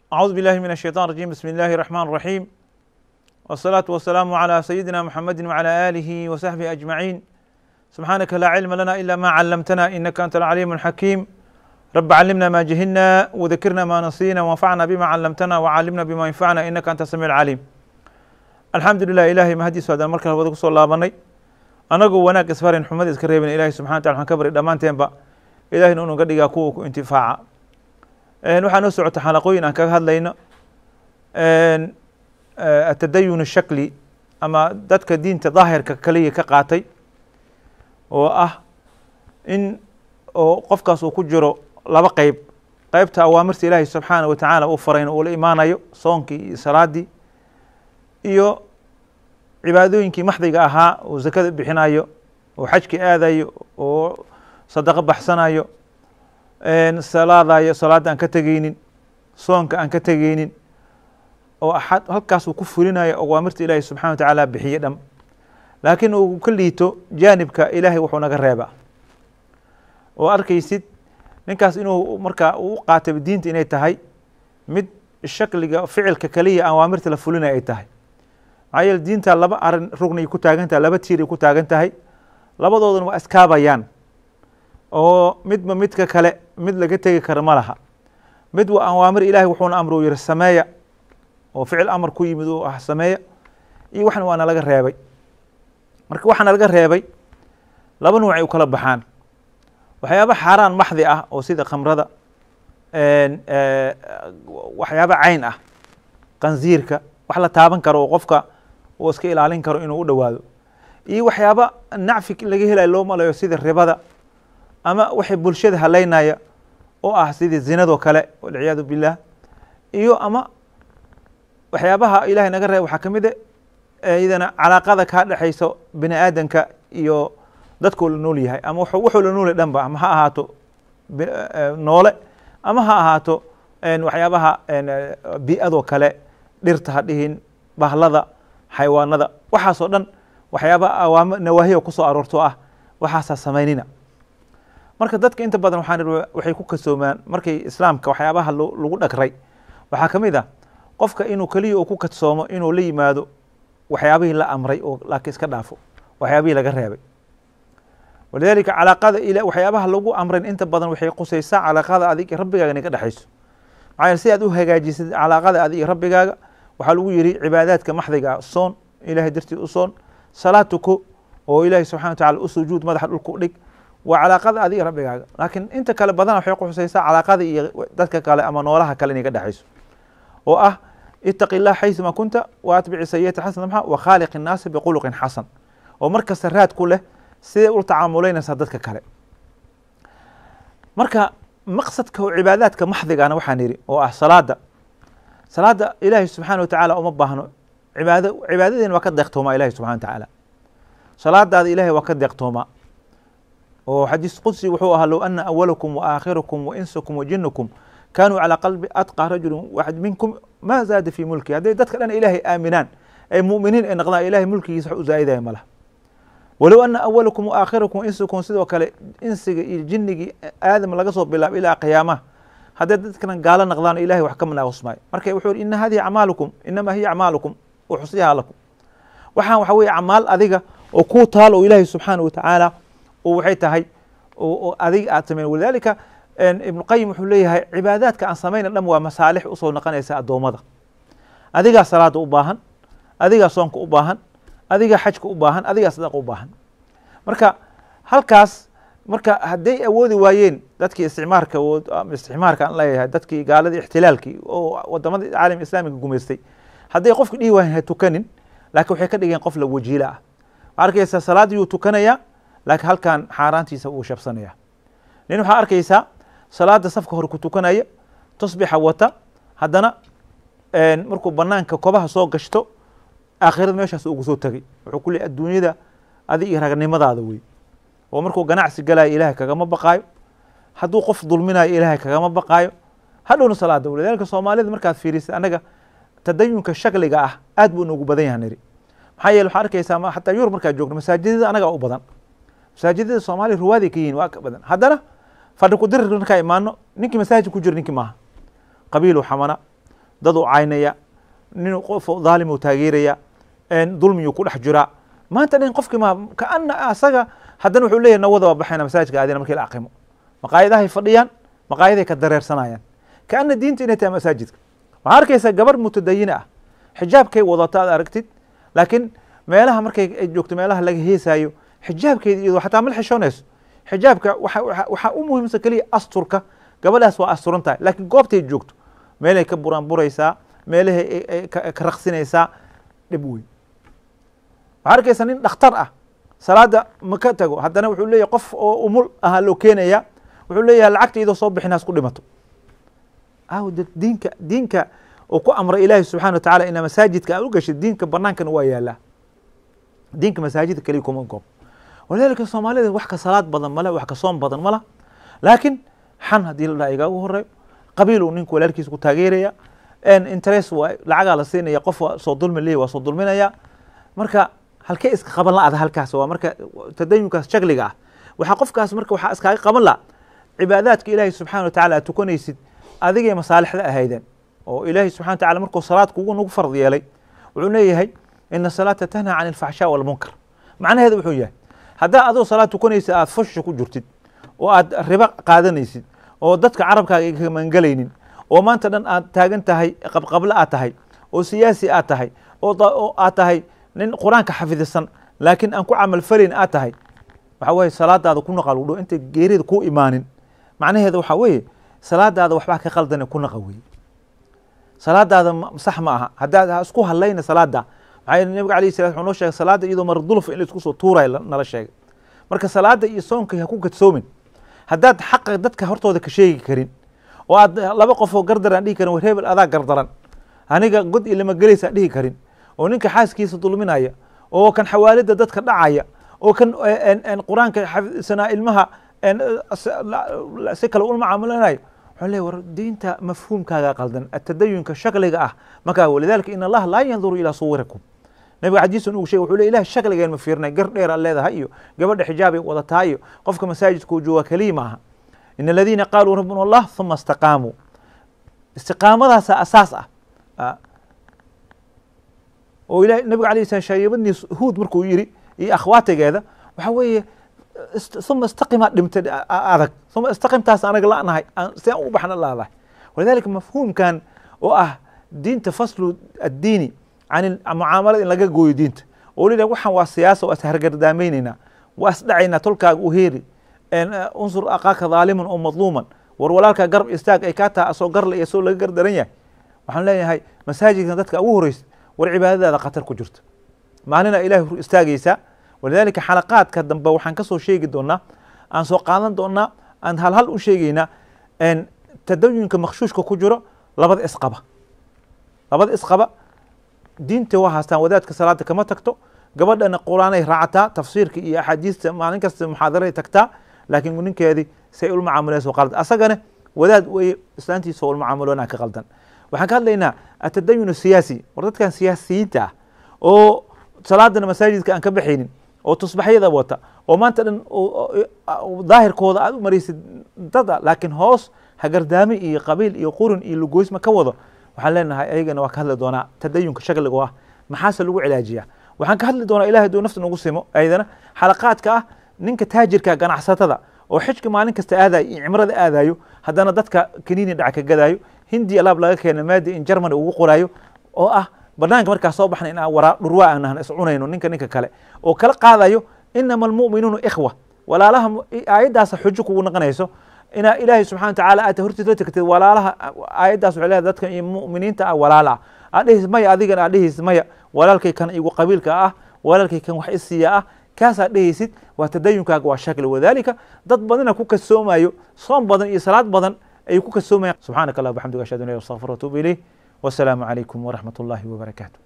أعوذ بالله من الشيطان الرجيم بسم الله الرحمن الرحيم والصلاة والسلام على سيدنا محمد وعلى آله وصحبه أجمعين سبحانك لا علم لنا إلا ما علمتنا إنك أنت العليم الحكيم رب علمنا ما جهلنا وذكرنا ما نسينا وانفعنا بما علمتنا وعلمنا بما ينفعنا إنك أنت السميع العليم الحمد لله إلهي mahadiis waadaan mar kale wada kusoo laabanay anagoo wanaag isfarin xumada iska reebin ilahi subxana wataala waxaan ka bari dhammaanteenba ilahina unu ga dhigaa kuwa ku intifaaca waxaa noo socota xalaqooyin aan kaga hadlayno atadayun shakli ama dadka diinta daahirka kaliya ka qaatay oo ah in oo qofkaas uu ku jiro laba qeyb qeybta awaamirta ilaahi subxaana wa tacaala uu farayna uu la imaanayo soonkii iyo salaadii iyo cibaadooyinkii maxdiga ahaa uu zakada bixinayo oo xajki aadayo oo sadaqo baxsanayo salaadayo salaadda aan ka tegeynin soonka aan ka tegeynin oo axad halkaas uu ku fulinayo awaamirta ilaahi subxana wa tacaala bixiye dham laakiin uu ka liito jaanibka ilaahay wuxuu naga reeba oo arkaysid ninkaas inuu markaa uu qaatay diinta inay tahay mid shakliga ficilka kaliya awaamirta la fulinaya ay tahay maxaa yeele diinta laba arin rugnay ku taagan tahay laba tiiray ku taagan tahay labadoodana waa iskaabayaan oo midba midka kale mid laga tegi kara ma laha mid waa awaamir ilahay wuxuuna amru yihi sameeya oo ficil amar ku yimid uu ah sameeya iyo waxna waa nalaga reebay marka waxaa nalaga reebay laba nuucay u kala baxaan waxyaaba xaaraan maxdi ah oo sida khamrada waxyaaba cayn ah qanziirka wax la taaban karo oo qofka uu iska ilaalin karo inuu u dhowaado iyo waxyaaba nacfi laga helayo loo malayo sida ribada ama waxay bulshada haleynaya oo ah sidii zinadoo kale walciyaadu billah iyo ama waxyaabaha ilahay naga reeb waxaa ka mid e iyadana calaaqada kaa dhexaysa bini aadanka iyo dadkuu la nool yahay ama wuxuu la noolyahy dhanba ama ha ahaato noole ama ha ahaato waxyaabaha bi-adoo kale dhirta ha dhihin bahlada xayawaanada waxaasoo dhan waxyaaba awaam nawaahiya kusoo aroorto ah waxaasaa samaynina marka dadka inta badan waxaan waxay ku kasoomaan markay islaamka waxyaabaha lagu dhagray waxaa ka mid ah qofka inuu keliya uu ku kadsoomo inuu la yimaado waxyaabihii la amray oo laakiin iska dhaafo waxyaabihii laga reebay walidalika calaaqada ila waxyaabaha lagu amrayn inta badan waxay qusaysaa calaaqada adig iyo rabbigaaga inay ka dhexayso maxaa yeele si aad u hagaajisid calaaqada adig iyo rabbigaaga waxaa lagu yidhi cibaadaadka maxdiga ah soon ilahay dartiid u soon salaad tuko oo ilaahay subxana wa tacala u sujuud madaxa dhulka u dhig waa calaaqada adiga rabbigaaga laakiin inta kale badana waxay qusaysaa calaaqada iyo dadka kale ama noolaha kale inay ka dhexayso oo ah itaqi illah xayثuma kunta wa atbici sayata xasana maxa wa khaaliq الnaasi biquluqin xasan oo mar kasta raad ku leh siday ula tacaamuleynaysaa dadka kale marka maqsadka oo cibaadaadka maxdigana waxaan idhi oo ah salaada salaada ilaahay subxaana wa tacaala uma baahno cibaado cibaadadeena waa ka deeqtoomaa ilahi subxana wa tacaala salaadaada ilahay waa ka deeqtoomaa oo xadiis qudsi wuxuu ahaa low ana awalakum wa aakhirakum wa insakum wa jinukum kanuu calى qalbi atqى rajuli waxad minkum ma zaada fi mulki hadday dadka dhan ilaahay aaminaan ay mu'miniin ay noqdaan ilahay mulkigiisa wax u zaa'idaya ma laha walow ana awalakum wa aakhirakum wa insakum sidoo kale insiga iyo jinnigii aadam laga soo bilaabo ilaa qiyaamaha hadday dadkana gaalo noqdaan ilahay wax ka manaaqusmaayo marka wuxuu yihi ina hadihi acmaalukum inama hiya acmaalukum uxsiyaha lakum waxaan waxa weye acmaal adiga oo kuu taal oo ilaahay subxaana wa tacaala oo waxay tahay oo adiga aad sameyn walidalika ibnu qayim wuxuu leeyahay cibaadaadka aan samayna dham waa masaalix usoo noqonaysa addoommada adigaa salaada u baahan adigaa soonka u baahan adigaa xajka u baahan adigaa sadaqa u baahan marka halkaas marka hadday awoodi waayeen dadkii isticmaarka isticmaarka aan leeyahay dadkii gaaladii ixtilaalkii oo wadamada caalam islaamiga gumaystay hadday qofka dhihi waayen ha tukanin laakiin waxay ka dhigeen qof la wajiila ah waxaa arkaysaa salaadiyuu tukanayaa laakiin halkan xaaraantiisa uu shabsanaya nin waxaa arkaysaa salaada safka hore ku tukanaya tasbixa wata haddana markuu banaanka kobaha soo gashto aakhirada meeshaas ugu soo tegay wuxuu ku leey adduunyada adi iyo ragnimadaada wey oo markuu ganacsi galayo ilaahay kagama baqaayo hadduu qof dulminayo ilaahay kagama baqaayo hadhowna salaada walidalika soomaalida markaad fiirisid annaga tadayunka shakliga ah aad buu noogu badan yaha niri maxaa yeele waxaa arkaysaa xataa yurub markaad joogno masaajidada anagaa u badan masaajidada soomaaliya ruwaaday ka yihin waa ka badan haddana fadhi ku dirir markaa imaano ninkii masaajid ku jira ninkii maaha qabiilu xamana dad uu caynaya nin qof dhaalimuu taageeraya dulmiyuu ku dhex jiraa maanta dhan qofkii ma kaana asaga haddana wuxuu leeyahy nawada waa baxayna masaajidka aadina markii la aqimo maqaayadahay fadhiyaan maqaayaday ka dareersanayaan kaana diinta inay tahay masaajidka waxaa arkaysaa gabar mutadayina ah xijaabkay wadato aad aragtid laakiin meelaha markay ay joogto meelaha laga heesaayo xijaabkeeda iyadoo xataa ma xishoonayso xijaabka waxaa u muhiimsan keliya asturka gabadhaas waa asturan tahay laakiin goobtay joogto meelay ka buraanburaysaa meelahay ka raqsinaysaa dhib weyn waxaa arkaysaa nin dhakhtar ah salaada ma ka tago haddana wuxuu leeyahy qof oo umul ahaa loo keenaya wuxuu leeyahay lacagta iyadoo soo bixinaas ku dhimato aw diinka diinka uu ku amray ilaahi subxana wa tacala inaa masaajidka aad u gashid diinka banaankana waa yaalaa diinka masaajidka keliya kuma goob walidaalika soomaalida wax ka salaad badan male wax ka soom badan mala laakiin xan haddii la dhaha igaagu horeeyo qabiil uu ninku walaalkiisa ku taageeraya interest waa lacagaa la siinaya qof waa soo dulmi leeyahy waa soo dulminaya marka halkee iska qaban la-ada halkaas waa marka tadayunkaas shakliga ah waxaa qofkaas marka waxaa iskaaga qaban la cibaadaadka ilaahay subxana wa tacala aad tukanaysid adigay masaalixda ahaydeen oo ilaahay subxana wa tacala markuu salaad kugu nagu fard yeelay wuxuu leeyahay ina salaata tanhaa can alfaxshaa walmunkar macnaheedu wuxuu yahay haddaa adoo salaad tukanaysid aad fusha ku jirtid oo aad ribo qaadanaysid oo dadka carabkaaga ka mangelaynin oo maanta dhan aad taagan tahay qabqable aad tahay oo siyaasi aad tahay oo aad tahay nin qur-aanka xafidisan laakiin aan ku camal falayn aad tahay waxa weye salaadaada ku naqa lugdho intay geerida ku imaanin macnaheeda waxaa weeye salaadaada waxbaa ka qaldane ku naqa weye salaadaada sax ma aha haddaad ha isku hadlayna salaada maxaa yele nabiga alayh salat wuxuu noo sheegay salaada iyadoo mardulfa in la isku soo tuurayo nala sheegay marka salaada iyo soonka ha ku kadsoomin haddaad xaqa dadka hortooda ka sheegi karin oo aad laba qof oo gardaran dhihi karin war hebel adaa gardaran aniga god ilama gelaysa dhihi karin oo ninka xaaskiisa dulminaya oo kan xawaalida dadka dhacaya oo kan qur-aanka xafidsanaa ilmaha si kale ula macaamulanayo wuxuu leey war diinta mafhuumkaaga qaldan atadayunka shakliga ah markaa walidalika in allaha laa yanduru ilaa suwirikum nabiga xadiisan ugu sheg wuxuu le ilahi shakligeen ma fiirnay gar dheer aad leedahay iyo gabadha xijaabay wadataa iyo qofka masaajidka uu jooga keliya ma aha in aladiina qaaluu rabbuna allah huma istaqaamuu istiqaamadaasa asaas ah oo ilahi nabiga alayh slam shaayabadnii huud markuu yiri iyo akhwaatigeeda waxa weeye uma istaqimaa dhimta adag uma istaqimtaas anaga lanahay si aan u baxna laadahay walidalika mafhuumkan oo ah diinta faslu addiini can mucaamalada in laga gooyo diinta oo la waxaan waa siyaasa waa ishargardaameyneyna waa isdhacaynaa tolkaaga u heeri unsur aqaaka dhaaliman oo madluuman war walaalkaa garab istaag ay kaa taha asoo garla iyo soo laga gardaran yahay waxaan leeyahay masaajidkan dadka ugu horeysa war cibaadadaada khatar ku jirta maalina ilahay hor istaagaysaa walidalika xalaqaadka dambe waxaan kasoo sheegi doonaa aan soo qaadan doonaa aan halhal u sheegeynaa tadayunka makshuushka ku jiro labada isqaba labada isqaba diinta waa haastaan wadaadka salaada kama tagto gabadhana qur-aanay raacataa tafsiirka iyo axaadiista maalin kasta muxaadaray tagtaa laakiin ninkeedii say ula macaamulayso qalad asagana wadaad weye islaantiisa ula macaamuloona ka qaldan waxaan ka hadlaynaa atadayun siyaasi war dadkan siyaasiyiinta ah oo salaadana masaajidka aan ka baxaynin oo tusbaxyada wata oo maanta dhan daahirkooda aad u maraysid dada laakiin hoos hagardaami iyo qabiil iyo qurin iyo lugoysma ka wado waxaan leenahay ayagana waa ka hadli doonaa tadayunka shakliga ah maxaase lagu cilaajiyaa waxaan ka hadli doonaa ilahay duu nafta nagu simo ayadana xalaqaadka ah ninka taajirka ganacsatada oo xijka maalin kasta aadayo iyo cimrada aadayo haddana dadka kaniini dhac ka gadaayo hindi alaab laga keena maadi in germany ugu qoraayo oo ah banaanka markaa soo baxna in waraa dhurwaa aan nahna iscunayno ninka ninka kale oo kala qaadayo inama almu'minuuna ikhwa walaalaha aayaddaasa xujo kugu naqanayso inaa ilaahay subxana watacaala aad hortiis la tagtid walaalaha aayaddaas waxay leedahay dadka iyo mu'miniinta ah walaala ah aad dhehis maya adigana aad dhehis maya walaalkay kan igu qabiilka ah walaalkay kan wax isiya ah kaasaad dhehaysid waa tadayunkaaga waa shakli wadalika dad badana ku kasoomayo soom badan iyo salaad badan ayay ku kasoomayaan subxaanaka allah bxamdiga ashhadu an la ilaha illa anta astaghfiruka wa atuubu ilayh wasalaamu calaykum waraxmat ullahi wabarakaatu